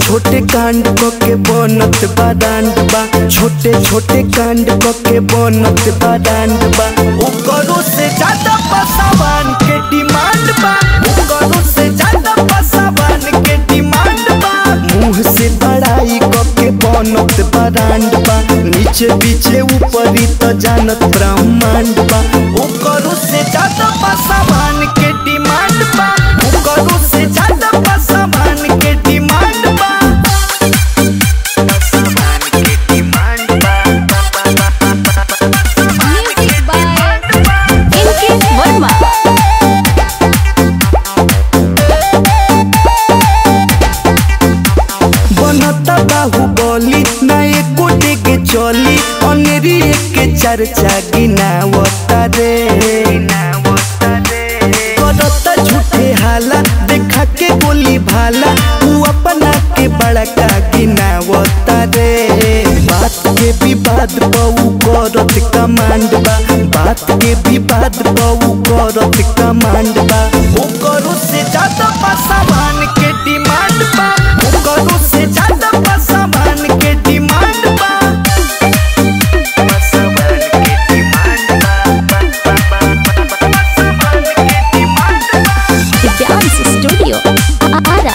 छोटे कांड क के बनत बाडांड बा छोटे छोटे कांड क के बनत बाडांड बा ओकरो से ज्यादा पसावान के डिमांड बा ओकरो से ज्यादा पसावान के डिमांड बा मुंह से बड़ाई क के बनत बाडांड बा नीचे पीछे ऊपरी त जानत ब्रह्मांड बा ओकरो से ज्यादा पसावान के डिमांड बा ओकरो से ज्यादा पसावान के डिमांड बा पसावान के डिमांड बा Music by NK Verma. बनता बाहुबली ना एको के चली अनेरी के चर्चा गिनावता रे करता झूठे हाला देखा के गोली भाला तू अपना के बड़का गिनावता रे बात के विवाद बहु करत कमांड बा बात के विवाद बहु करत कमांड बा ओकरो से ज्यादा पासावान के डिमांड बा ओकरो से ज्यादा पासावान के डिमांड बा पासावान के डिमांड बा पासावान के डिमांड बा The Dance Studio. Ara.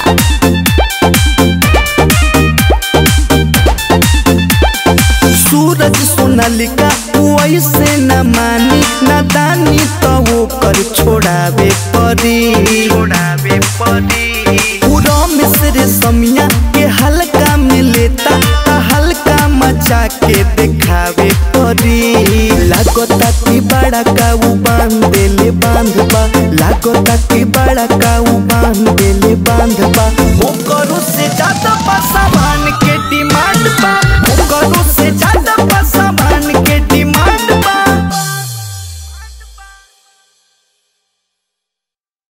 सूरज सोनालिका वैसे न मानी नादानी तो वो कर छोड़ावे परी छोड़ावे परी पूरा मिस्र समिया के हल्का में लेता ता हल्का मचा के दिखावे परी लागता कि बड़ा काऊ बांध देले बांध बा लागता कि बड़ा काऊ बांध देले बांध बा ओकरो से ज्यादा पासावान